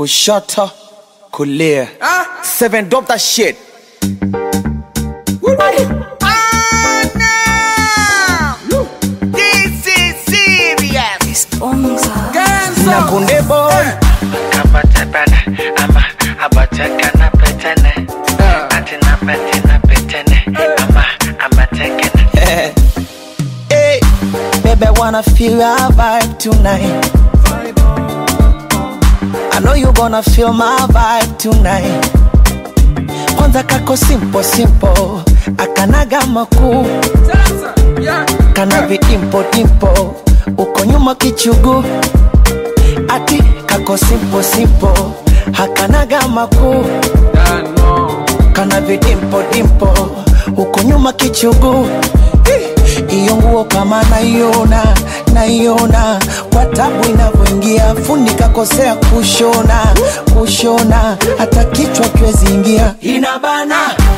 kushoto kulia seven drop that shit This is serious. na kunde boy Kabatepele, ama abatekana petene. Atina petina petene, ama amatekene. hey, baby I wanna feel our vibe tonight I know you gonna feel my vibe tonight kwanza kako simple simple akanaga makuu kana vidimpo dimpo uko nyuma kichugu ati kako simple simple hakanaga makuu kana vidimpo dimpo uko nyuma kichugu iyo nguo kama naiona naiona kwa tabu inavyoingia fundi kakosea kushona kushona hata kichwa kiwezi ingia inabana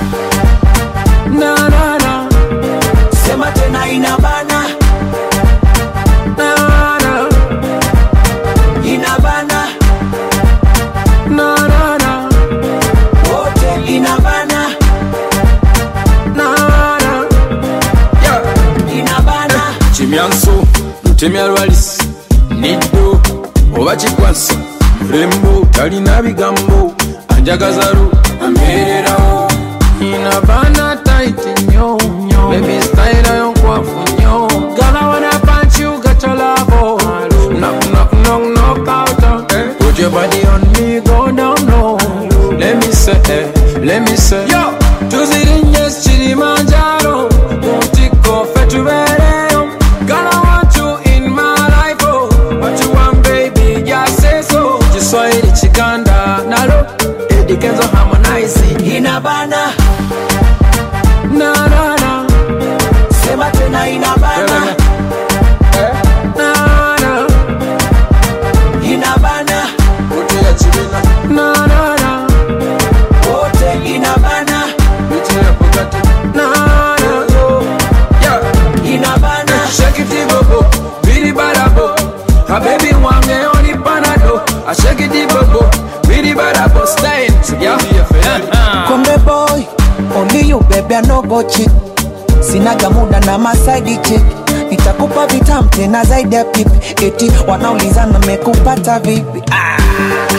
na na na sema tena inabana na na inabana na na na wote inabana na na inabana kimyanso lutemya lwalis niddo oba kikwasa mulembo talina bigambo anjagazalu amererawo inabana taiti nyo bebi style yo nkwafu nyo gala wana punch you got your love knock knock knock knock out put your body on me go down low let me say eh, let me say yo tuzirinye kilimanjaro mutiko fe tubereyo Girl, I want you in my life, oh. What you want, baby, just say so. Kiswahili chikanda nalo Eddie Kenzo harmonize inabana na na na sema tena inabana na na inabana Uti ya chibina na na na wote inabana Uti ya Bugatti na na yo yeah inabana Shake it bobo biri barabo A baby wange oni panado I shake it bobo biri barabo style yeah yeah Kombe boy, only you baby I no go cheat. Sinaga muda na masaidi chick. Nitakupa vitam tena zaidi ya pipi. Eti wanaulizana mekupata vipi? Ah.